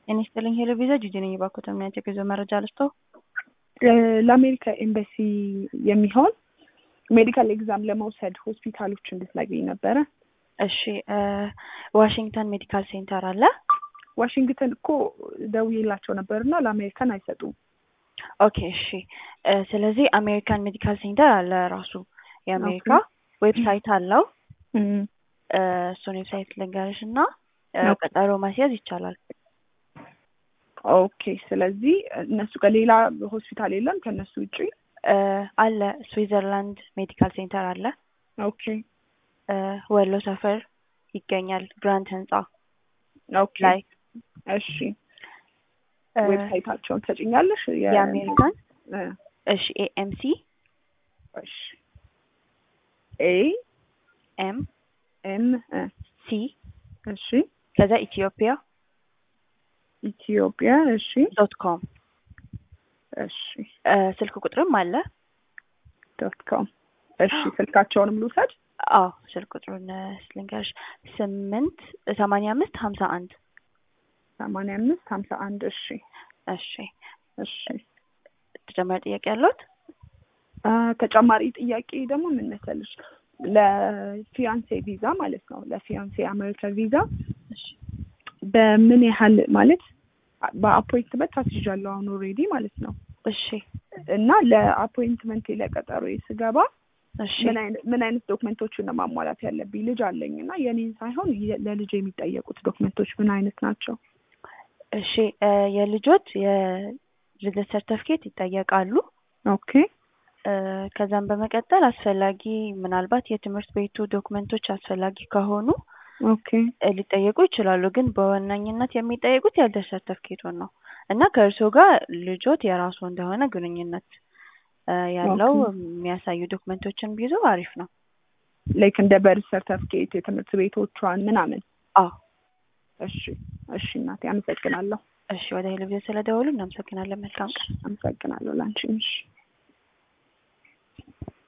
ጤና ይስጥልኝ ሄሎ ቪዛ ጂጂ ነኝ። እባክዎት የሚያቸው የጉዞ መረጃ ልስጥዎ? ለአሜሪካ ኤምባሲ የሚሆን ሜዲካል ኤግዛም ለመውሰድ ሆስፒታሎች እንድትነግሪኝ ነበረ። እሺ ዋሽንግተን ሜዲካል ሴንተር አለ። ዋሽንግተን እኮ ደውዬላቸው ነበርና ለአሜሪካን አይሰጡም። ኦኬ እሺ። ስለዚህ አሜሪካን ሜዲካል ሴንተር አለ ራሱ የአሜሪካ ዌብሳይት አለው። እሱን ዌብሳይት ልንገርሽ እና ቀጠሮ ማስያዝ ይቻላል። ኦኬ። ስለዚህ እነሱ ጋር ሌላ ሆስፒታል የለም ከእነሱ ውጭ? አለ ስዊዘርላንድ ሜዲካል ሴንተር አለ። ኦኬ ወሎ ሰፈር ይገኛል ግራንድ ህንጻ ኦኬ ላይ እሺ ዌብሳይታቸውን ትሰጭኛለሽ? የአሜሪካን እ እሺ ኤኤምሲ እሺ ኤ ኤም ኤም እ ሲ እሺ ከዛ ኢትዮጵያ ኢትዮጵያ እሺ ዶት ኮም እሺ ስልክ ቁጥርም አለ። ዶት ኮም እሺ ስልካቸውንም ልውሰድ? አዎ ስልክ ቁጥሩን ልንገርሽ ስምንት ሰማንያ አምስት ሀምሳ አንድ ሰማንያ አምስት ሀምሳ አንድ እሺ እሺ እሺ ተጨማሪ ጥያቄ ያለዎት? አ ተጨማሪ ጥያቄ ደግሞ ምን መሰለሽ ለፊያንሴ ቪዛ ማለት ነው ለፊያንሴ አሜሪካ ቪዛ እሺ በምን ያህል ማለት በአፖይንትመንት አስይዣለሁ አሁን ኦልሬዲ ማለት ነው እሺ እና ለአፖይንትመንት ለቀጠሮ ስገባ እሺ ምን አይነት ምን አይነት ዶክመንቶችን ነው ማሟላት ያለብኝ? ልጅ አለኝ እና የኔን ሳይሆን የ- ለልጅ የሚጠየቁት ዶክመንቶች ምን አይነት ናቸው? እሺ የልጆች የልደት ሰርተፍኬት ይጠየቃሉ። ኦኬ እ ከዛም በመቀጠል አስፈላጊ ምናልባት የትምህርት ቤቱ ዶክመንቶች አስፈላጊ ከሆኑ ኦኬ እ ሊጠየቁ ይችላሉ። ግን በዋነኝነት የሚጠየቁት የልደት ሰርተፍኬቱን ነው እና ከእርስዎ ጋር ልጆት የራሱ እንደሆነ ግንኙነት እ ያለው ኦኬ። የሚያሳዩ ዶክመንቶችን ቢይዙ አሪፍ ነው። ላይክ እንደ በርዝ ሰርተፍኬት የትምህርት ቤቶቿን ምናምን። አዎ እሺ እሺ እናቴ አመሰግናለሁ። እሺ ወደ ሄሎ ቪዛ ስለደወሉ እናመሰግናለን። መልካም ቀን። አመሰግናለሁ ላንቺም። እሺ